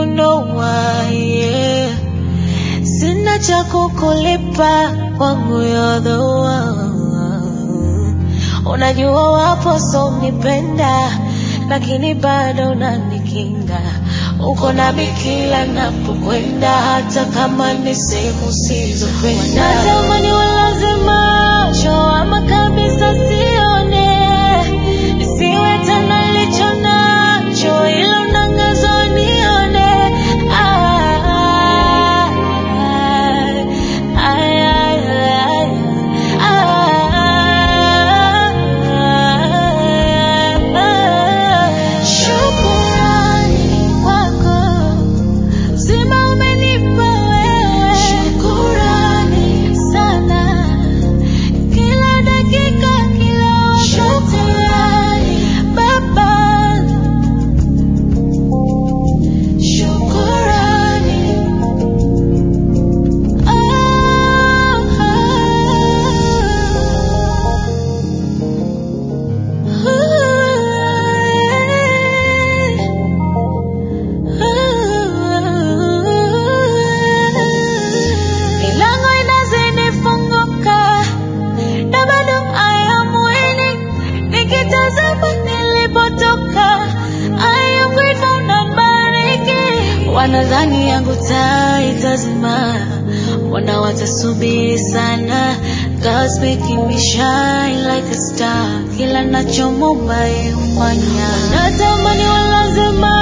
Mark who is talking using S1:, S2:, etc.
S1: know why, yeah. Sina cha kukulipa kwangu you're the one. Unajua wapo so unipenda, lakini bado unanikinga. Uko nami kila napokwenda, hata kama ni sehemu sizopenda. Natamani walaze macho ama kabisa sione, nisiwe tena licho nacho, ila unangaza nione. Ah, ay, ay, ay, ay. Shukurani kwako Zima umenipa wewe, shukurani sana. Kila dakika, kila wakati, shukurani Baba, shukurani. Milango inazidi funguka na bado I am winning. Nikitazama nilipotoka, I am grateful na bariki. Wanadhani yangu taa itazima, wana watasubiri sana. God's making me shine like a star, kila nachomomba yeye hufanya. Natamani walaze